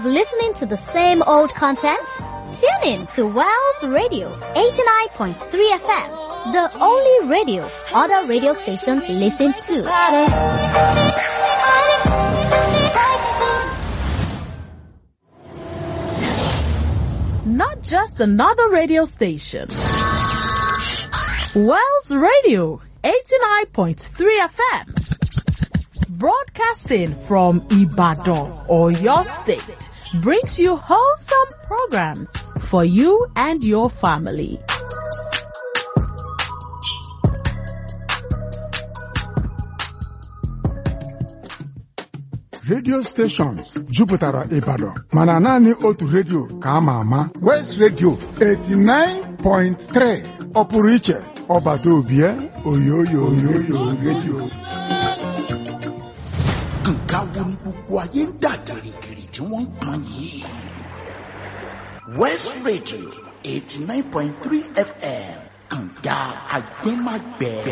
listening to the same old content? Tune in to Wells Radio 89.3 FM, the only radio other radio stations listen to. Not just another radio station. Wells Radio 89.3 FM. Broadcasting from Ibadan or your state brings you wholesome programs for you and your family. redio stations jupụtara Ibadan mana naanị otu redio ka a ma ama West Radio 89.3 ọ pụrụ iche ọbata obie oyoyo oyoyo redio nǹkan wo ni gbogbo ayé ń dà gìrìgìrì tí wọ́n ń pọn yìí. West Radio eighty nine point three FM kànga agbẹ́magbẹ́.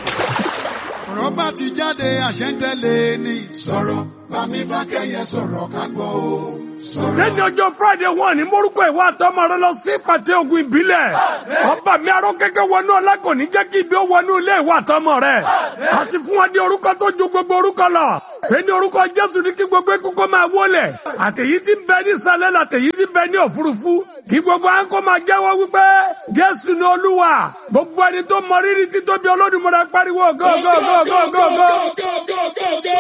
ọ̀rọ̀ bá ti jáde àṣẹ ń tẹ̀lé ni. sọ̀rọ̀ bámi fákẹ́yẹ sọ̀rọ̀ ká gbọ́ o. sọ̀rọ̀. lẹ́ni ọjọ́ friday wọ́n ní morúkọ ìwà àtọmọ rẹ lọ sí ìpàtẹ ogun ìbílẹ̀ ọba mi arọ kẹ́kẹ́ wọnú ọlá kò ní jẹ́ kí ibi ó wọnú ilé ìwà àtọmọ rẹ àti fún wọn ní orúkọ tó ju gbogbo orúkọ lọ pé ní orúkọ jésù ní kí gbogbo ekúkọ máa wọlẹ̀ àtẹ̀yí tí ń bẹ ní sálẹ̀ àtẹ̀yí tí ń bẹ ní òfurufú kí gbogbo àńkọ máa jẹ́wọ́ wípé jésù ní olúwa gbogbo ẹni tó mọ rírì títóbi olódùmarè pariwo gógógógógógó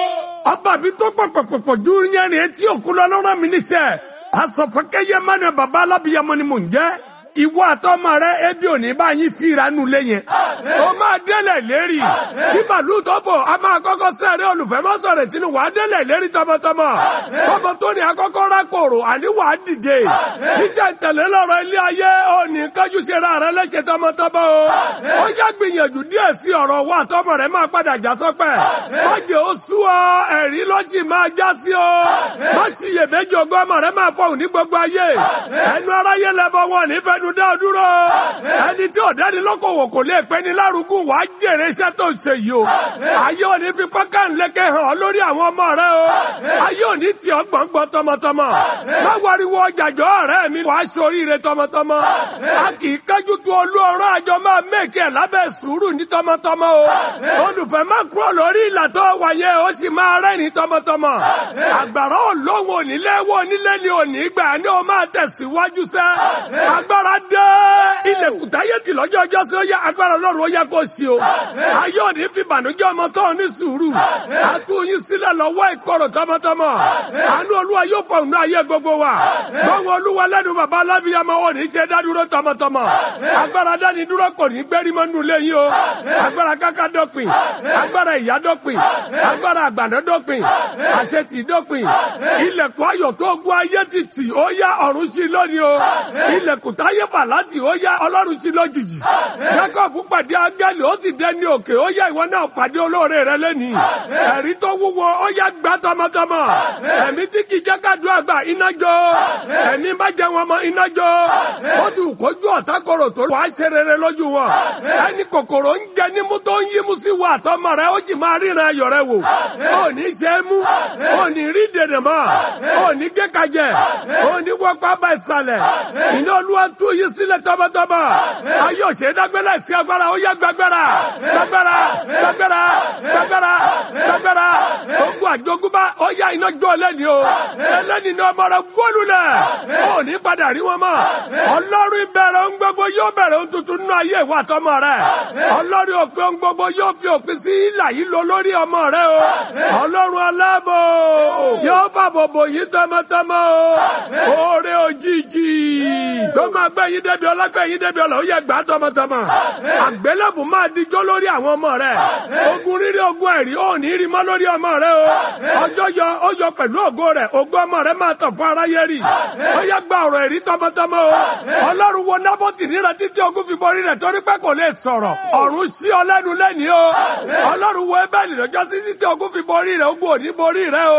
ọba mi tó pọ̀pọ̀pọ̀pọ̀ ju yẹrin etí òkun lọ lọ́rọ̀ mi níṣẹ́ asọ̀fọ́kẹ́yẹ mẹ́rin bàbá alábìyamọ ni mò ń jẹ́ ìwọ àtọmọ rẹ ebi òní bá yín fi ìranú lé yẹn ó máa délẹ̀ lérí kí màlúù tó bọ̀ a máa kọ́kọ́ sẹ́rẹ́ olùfẹ́ má sọ̀rọ̀ tínú wàá délẹ̀ lérí tọmọtọmọ tọmọ tó ní akọ́kọ́ rákòrò àní wàá dìde ṣíṣe tẹ̀lé lọ́rọ̀ ilé ayé òní kájú ṣe ra rẹ lẹ́sẹ̀ tọmọtọmọ o ó yá gbìyànjú díẹ̀ sí ọ̀rọ̀ wa àtọmọ rẹ máa padà já sọ́pẹ́ májè ó sú ọ ẹ̀rí lọ́sì máa já sí ọ má sì yèméjì ogún ọmọ rẹ máa fọhùn ní gbogbo ayé ẹnu aráyé lẹbọ wọn nífẹ̀ẹ́ ẹnu dá dúró. ẹni tí ọ̀dẹ́ni lọ́kọ̀wọ̀ kò lè pẹ́ ní lárugún wà á jèrè iṣẹ́ tó ń ṣe yìí o. ayé òní fi pọ́ká ńlẹ́kẹ̀ hàn ọ́ lórí àwọn ọmọ rẹ o. ayé òní tì ọ́ gbọ̀ngbọ̀n tọmọtọmọ. má wariwo ọjàjọ́ ọ̀rẹ́ mi wàá ṣoríire tọmọtọmọ. a kì í kájú tó olú ọ̀rọ̀ àjọ máa mẹ́kì ẹ̀ lábẹ́ sùúrù ní tọmọtọmọ o. olùfẹ́ má kúrò lórí ìlà tó wáyé ó sì máa rẹ́rìn tọmọtọmọ. àgbàrá olóhùn onílé wo onílé ni òní gbà ní o máa tẹ̀síwájú sẹ́. agbára dé. ilẹ̀kùn táyé tì lọ́jọ́ ọjọ́ sí ó yá agbára ọlọ́run ó yẹ kó sí o. ayé òní fi bànújẹ́ ọmọ tó ní sùúrù. a tú yín sílẹ̀ lọ́wọ́ ìkorò tọmọtọmọ. àánú olúwa yóò fọ òun ayé gbogbo wa. gbọ́wọ́ olúwa lẹ́nu bàbá alábíyamọ ò ní ṣe dádúró tọmọtọmọ. agbára dání dúró kò ní gbérí mọ́ nù lẹ́yìn o. agbára káká dọ́pin. agbára ìyá dọ́pin. agbára àgbàdo dọ́pin. àṣetì dọ́pin. ilẹ̀kùn ayọ̀ tó gún ayé ti tì ó yá ọ̀run sí lónìí o. ilẹ̀kùn táyé fà láti ó yá ọlọ́run sí lójijì. Jacob pàdé ángẹ́lì ó sì dé ní òkè ó yá ìwọ náà pàdé olóore rẹ lẹ́nìí. Ẹ̀rí tó wúwo ó yá gbá tọmọtọmọ. Ẹ̀mí tí kì í jẹ́ kádùn àgbà iná jó. Ẹ̀mí bá jẹ wọn mọ iná jó. Ó ti kójú ọ̀tá kòrò tó wàá ṣe rere lójú wọn. Ẹni kòkòrò ń jẹ nímú tó ń yímú sí wa àtọmọ rẹ ó sì máa ríran ayọ̀ rẹ wò. Ó ní ṣe é mú. Ó ní rí dènà mọ́. Ó ní kékajẹ. Ó ní wọ́pá bá ìsàlẹ̀. Iná olúwa tú yín sílẹ̀ tọmọtọmọ. Ayé òṣèré dágbélé sí agbára ó yá gbàgbára. Gbàgbára gbàgbára gbàgbára gbàgbára. Ogun àjogúnbá ó yá iná jó ẹlẹ́ni o. Ẹlẹ́ni ni ọmọ rẹ̀ gbólú lẹ̀. Ó ní padà rí wọn mọ́. Ọlọ́run ìbẹ̀rẹ̀ ohun gbogbo yóò bẹ̀rẹ̀ ohun tuntun nínú ayé ìwà àtọmọ rẹ̀. Ọlọ́run òpin ohun gbogbo yóò fi òpin sí ìlà yìí lọ lórí ọmọ rẹ̀ o. Ọlọ́run aláàbò yóò fàbòbò yìí tọmọtọmọ o. Oore òjijì tó máa gbé yín débi ọlọ́gbẹ́ yín débi ọlọ́ ó yẹ gbà tọmọtọmọ. Àgbélébù máa dijọ́ lórí àwọn ọmọ rẹ̀. Ogun rírí ogun ẹ̀rí ò ní rí mọ́ lórí ọmọ rẹ̀ o. Ọjọ́ yọ ó yọ pẹ̀lú ògo rẹ̀. Ògo ọmọ rẹ̀ máa tàn fún aráyé rí. Ó yẹ gba ọ̀rọ̀ ẹ̀rí tọmọtọmọ o. Ọlọ́run wo Nábọ́tì níra títí ogun fi borí rẹ̀ torí pé kò lè sọ̀rọ̀. Ọ̀run sí ọ lẹ́nu lẹ́ni o. Ọlọ́run wo Ébẹ́lì lọ́jọ́ sí títí ogun fi borí rẹ̀ ogun ò ní borí rẹ̀ o.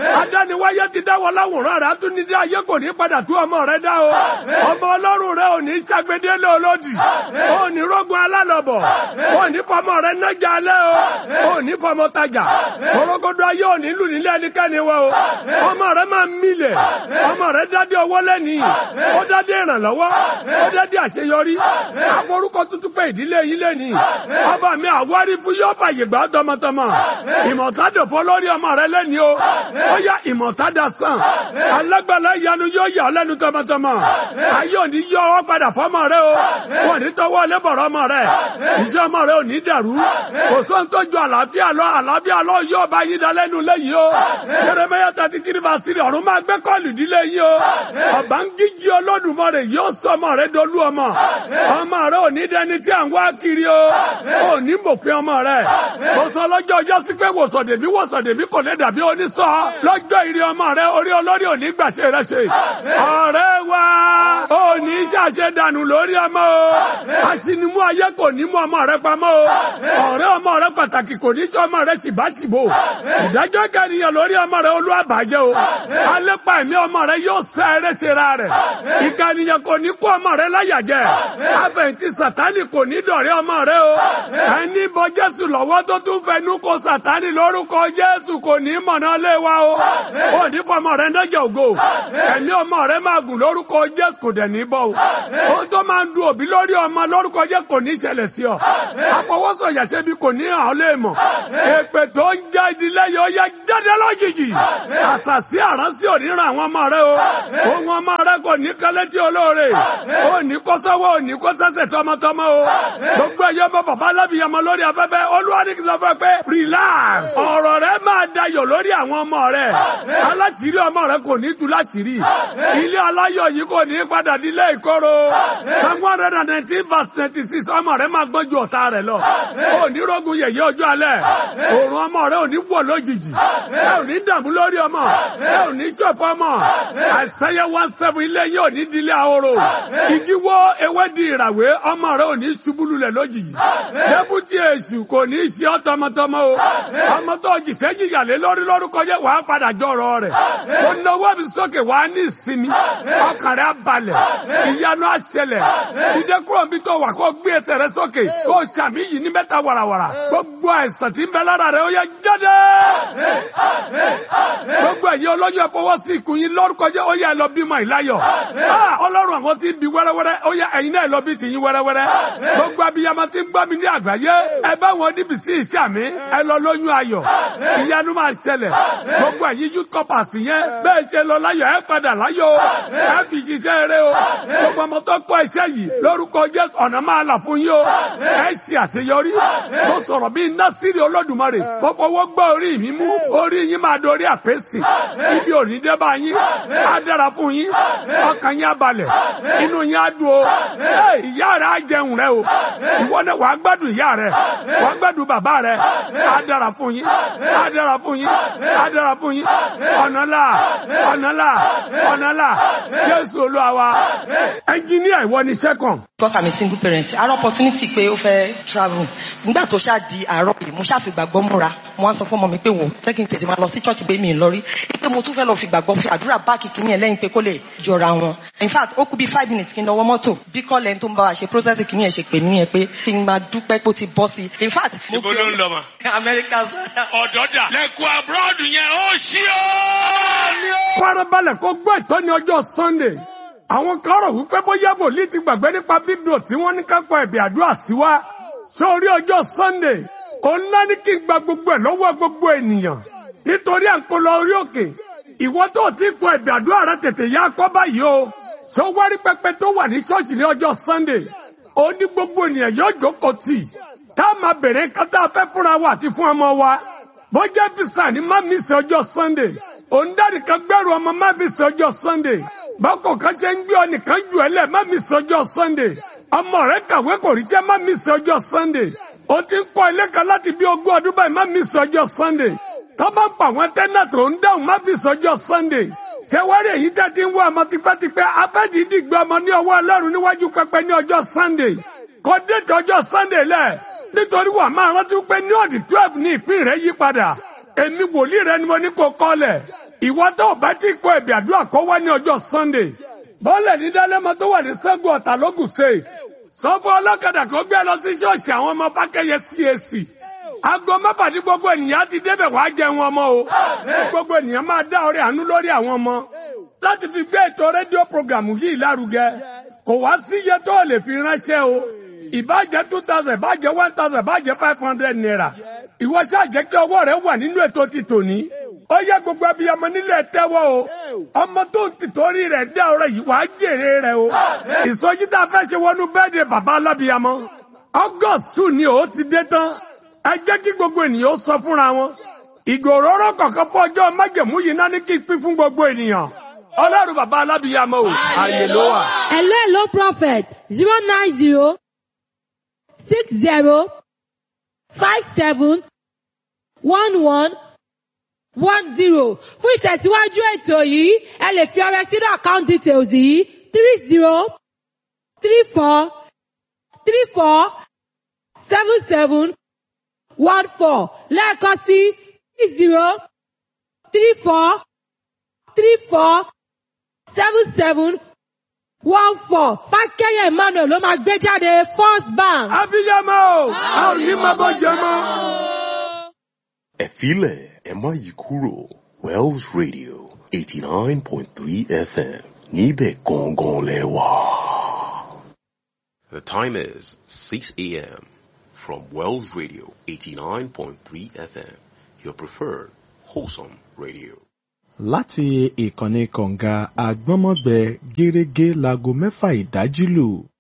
adániwáyé ti dáwọ́ láwòrán rẹ̀ atúnidé ayé kò ní padà tú ọmọ rẹ̀ dá o ọmọ ọlọ́run rẹ̀ ò ní ṣàgbédélé olódì ò ní rógun alálọ̀bọ̀ ò ní fọmọ rẹ̀ nájà alẹ́ o ò ní fọmọ tajà orogodo ayé ò ní lù nílé ẹnikẹ́ni wọ o ọmọ rẹ̀ máa mílẹ̀ ọmọ rẹ̀ dádé owó lẹ́nìí ó dádé ìrànlọ́wọ́ ó dádé àṣeyọrí aforúkọ tuntun pé ìdílé yìí lẹ́nìí ọba mi àwárí fún yóò fàyè gbà tọmọtọmọ ìmọ̀tádò fọ́ lórí ọmọ rẹ̀ lẹ́nìí o ó yá ìmọ̀tádà sàn alágbàlá ìyanu yóò yà ọ́ lẹ́nu tọmọtọmọ ayé òní yọ ọ́ padà fọ́mọ rẹ̀ o wọn ní tọwọ́ lẹ́bọ̀rọ̀ ọmọ rẹ̀ iṣẹ́ ọmọ rẹ̀ ò ní dàrú kò sóhun tó ju àlàáfíà lọ àlàáfíà lọ yóò bá yín dá lẹ́nu lẹ́yìn o Jeremiah thirty three verse three ọ̀run máa gbé kọ́ọ̀lù ìdílé yín o ọ̀bá ń jíjí Olódùmarè yóò sọ ọmọ rẹ̀ dolú ọmọ ọmọ rẹ̀ ò ní dẹni tí à ń wá kiri o ò ní mòpin ọmọ rẹ̀ kò sọ lọ́jọ́ ọjọ́ sí pé wòsàndèmí wòsàndèmí kò lè dàbí onísọ lọ́jọ́ ìrì ọmọ rẹ̀ orí olórí ò ní gbàṣẹ rẹ̀ ṣe ọ̀rẹ́ wa ò ní ṣàṣẹ dànù lórí ọmọ o aṣinimú ayé kò ní mú ọmọ rẹ̀ pamọ́ o ọ̀rẹ́ ọmọ rẹ̀ pàtàkì kò ní sọ ọmọ rẹ̀ ṣìbáṣìbò ìdájọ́ kẹniyàn lórí ọmọ rẹ̀ olú àbájẹ́ o alépa ẹ̀mí ọmọ rẹ̀ yóò sẹ ẹrẹ́ ṣera rẹ̀ ìkànnìyàn kò ní kó ọmọ rẹ̀ láyàjẹ́ àfẹ̀yìntì sàtánì kò ní dọ̀rẹ́ ọmọ rẹ̀ o ẹni bọ Jésù lọ́wọ́ tó tún fẹnu kó sàtánì lórúkọ Jésù kò ní mọ̀nà lé wa o ò ní fọmọ rẹ̀ nájà ògo ẹ̀mí ọmọ rẹ̀ máa gùn lórúkọ Jésù kò dẹ̀ ní bọ́ o ó tó máa ń du òbí lórí ọmọ lórúkọ Jésù kò ní ṣẹlẹ̀ sí ọ àfọwọ́sọ̀yà ṣebí kò ní hàn lé mọ̀ èpè tó ń já ìdílé yìí ó yẹ jáde lójijì àṣàṣì àránsí ò ní ran àwọn ọmọ rẹ o ohun ọmọ rẹ kò ní kẹlẹ́tì olóore ó ní kó sọ́wọ́ ò ní kó sẹ́sẹ̀ tọmọtọmọ o gbogbo ẹ̀yọ́ bọ́ bàbá alábìyàmọ lórí afẹ́fẹ́ olúwa ní kí n sọ fẹ́ pé relax ọ̀rọ̀ rẹ máa dayọ̀ lórí àwọn ọmọ rẹ aláṣìírí ọmọ rẹ kò ní tú láṣìírí ilé aláyọ̀ yìí kò ní padà dílé ìkorò psalm one hundred and nineteen verse ninety six ọmọ rẹ máa gbọ́n ju ọ̀tá rẹ lọ ò ní rógun yẹ̀yẹ́ ọjọ́ alẹ́ òòrùn ọmọ rẹ ò ní wọ̀ lójijì ẹ ò ní dààmú lórí ọmọ ẹ ò ní ṣọ̀fọ̀ ọmọ àìsàyẹ one seven ilé yìí ò ní dílé ahoro igi wó ewé di ìràwé ọmọ rẹ ò ní ṣubú lulẹ̀ lójijì débùtì èṣù kò ní ṣe ọ́ tọmọtọmọ o ọmọ tó jìṣẹ́ jìyàlé lórí lórúkọ jẹ́ wàá padà jọ̀rọ̀ rẹ̀ ó náwó mi sókè wàá ní ìsinmi ọkàn rẹ̀ á balẹ̀ ìyanu á ṣẹlẹ̀ ìdè kúrò bí tó wà kó gbé ẹsẹ̀ rẹ̀ sókè kó ṣàmì yìí ní mẹ́ta wàràwàrà gbogbo àìsàn tí ń bẹ lára rẹ̀ ó yẹ jáde gbogbo ẹ̀yin olóyún ẹ fọwọ́ sí ikùn yín lórúkọ jẹ́ ó yẹ ẹ lọ bímọ ìláyọ̀ ọlọ́run àwọn tí ń bi wẹ́rẹ́wẹ́rẹ́ ó yẹ ẹ̀yin náà lọ bí tìyín wẹ́rẹ́wẹ́rẹ́ gbogbo abiyamọ tí ń gbọ́ mi ní àgbáyé ẹ bá wọn níbi sí iṣẹ́ mi ẹ lọ lóyún ayọ̀ ìyanu máa ṣẹlẹ̀ gbogbo ẹ̀yin youth corpers yẹn bẹ́ẹ̀ ṣe lọ láyọ̀ ẹ padà láyọ̀ ẹ fi ṣiṣẹ́ eré o gbogbo ọmọ tó kọ́ iṣẹ́ yìí lórúkọ Jésù ọ̀nà máa là fún yín o ẹ ṣe àṣeyọrí mo sọ̀rọ̀ bíi násìrì olódùmarè mo fọwọ́ gbọ́ orí mi mú orí yín máa dorí àpèsè ibi òní dé bá yín á dára fún yín ọkàn yín á balẹ̀ inú yín á dùn o ìyá rẹ̀ á jẹun rẹ̀ o ìwọ náà wàá gbádùn ìyá rẹ̀ wàá gbádùn bàbá rẹ̀ á dára fún yín á dára fún yín á dára fún yín ọ̀nà là ọ̀nà là ọ̀nà là Jésù Olúwa wa ẹnjíníà ìwọ ni second. because i'm a single parent àárọ̀ opportunity pé ó fẹ́ travel nígbà tó ṣáà di àárọ̀ yìí mo ṣáà fi gbàgbọ́ múra mo wá sọ fún ọmọ mi pé wò jẹ́ kí n tètè máa lọ sí church pé mi ì lọ rí pé mo tún fẹ́ lọ fi gbàgbọ́ fi àdúrà báàkì kìíní ẹ̀ lẹ́yìn pé kó lè jọra wọn in fact ó kú bí five minutes kí n lọ́wọ́ mọ́tò bí kọ́lẹ̀ tó ń bá wa ṣe process kìíní ẹ̀ ṣe pè mí ẹ̀ pé kí n máa dúpẹ́ pé ó ti bọ́ sí i in fact. ibo ló ń lọ mà. America. ọ̀dọ́dà lẹ́kọ̀ọ́ abroad yẹn ó ṣí o. farabalẹ̀ kó gbọ́ ìtọ́ni ọjọ́ Sunday àwọn kan rò wípé bóyá wòlíì ti gbàgbé nípa bíbélì tí wọ́n ní kápọ̀ ẹ̀bì àdúrà sí wa sórí ọjọ́ Sunday òun náà ní kí n gba gbogbo ẹ̀ lọ́wọ́ gbogbo ènìyàn nítorí à ń kó lọ orí òkè ìwọ tó ti kọ ẹ̀bì àdúrà rẹ tètè yá kọ́ báyìí o ṣé ó wárí pẹpẹ tó wà ní ṣọ́ọ̀ṣì ní ọjọ́ Sunday ó ní gbogbo ènìyàn yóò jókòó tì tá a máa bèrè kátà fẹ́ fúnra wa àti fún ọmọ wa bọ́jà fisa ní má mi sí ọjọ́ Sunday òun dárí kan gbẹ́rù ọmọ má mi sí ọjọ́ Sunday bákò kan ṣe ń gbé ọ nìkan jù ẹ lẹ má mi sí ọjọ́ Sunday ọmọ rẹ kàwé kò rí jẹ́ má mi sí ọjọ́ Sunday o ti ń kọ́ ilé kan láti bí ogún ọdún báyìí má mi sí ọjọ́ Sunday tọ́ bá ń pa àwọn tẹ́nà tó ń dáhùn má mi sí ọjọ́ Sunday ṣé wá rí èyí tẹ́ ti ń wá ọmọ tipẹ́tipẹ́ afẹ́dìdì gbé ọmọ ní ọwọ́ Ọlọ́run níwájú pẹpẹ ní ọjọ́ Sunday kọ́ déètì ọjọ́ Sunday lẹ̀ nítorí wà máa rántí pé ní ọ̀dì twelve ní ìpín rẹ̀ yí padà èmi wòlíì rẹ ni mo ní kó kọ́lẹ̀ ìwọ tó o bá ti kọ ẹ̀bì àdúrà kọ́ wá ní ọjọ́ sunday bọ́ọ̀lẹ̀ ní dálẹ́mọ tó wà ní sẹ́gun ọ̀tà lógùn state sọ fún ọlọ́kadà kó gbé lọ sí ṣọ́ọ̀ṣì àwọn ọmọ fákẹ́yẹ cac aago mẹ́fà ní gbogbo ènìyàn ti débẹ̀ wá jẹun ọmọ o gbogbo ènìyàn máa dá ọrẹ àánú lórí àwọn ọmọ láti fi gbé ètò rédíò programu yìí lárugẹ kò wá sí iye tó o lè fi ránṣẹ́ o ìbàjẹ́ two thousand ìbàjẹ́ one thousand ìbàjẹ́ five hundred naira ìwọ ṣáà jẹ́ kí ọwọ́ rẹ wà nínú ètò ti tòní ó yẹ gbogbo abiyamọ nílẹ̀ tẹ́wọ́ o ọmọ tó ń tìtorí rẹ̀ dá ọ̀rọ̀ yìí wàá jèrè rẹ̀ o ìsọjí tá a fẹ́ ṣe wọnú bẹ́ẹ̀dẹ̀ bàbá alábiyamọ august two ni ó ti dé tán ẹ jẹ́ kí gbogbo ènìyàn ó sọ fúnra wọn ìgòròrò kọ̀ọ̀kan fún ọjọ́ májèmú yìí náà ní kí n pín fún gbogbo ènìyàn ọlọ́run bàbá alábiyamọ o àyè ló wà. Hello, hello, prophet. Zero nine zero six zero five seven one one one zero. Fún ìtẹ̀síwájú ètò yìí, ẹ lè fi ọrẹ sínú account details yìí three zero three four three four seven seven one four lẹ́ẹ̀kan sí three zero three four three four seven seven one four fákẹ́yẹ emmanuel ló máa gbé jáde first bank. abiyamọ o a ò ní máa bọ́ jẹ mọ́. ẹ filẹ̀ ẹ má yí kúrò wells radio eighty nine point three fm níbẹ̀ gangan lẹ wà. The time is six a.m. from Wells Radio eighty nine point three FM your preferred wholesome radio. láti ìkànnì kọ̀ǹga àgbọ́nmọ́gbẹ gẹ́rẹ́gẹ́ láago mẹ́fà ìdájí lù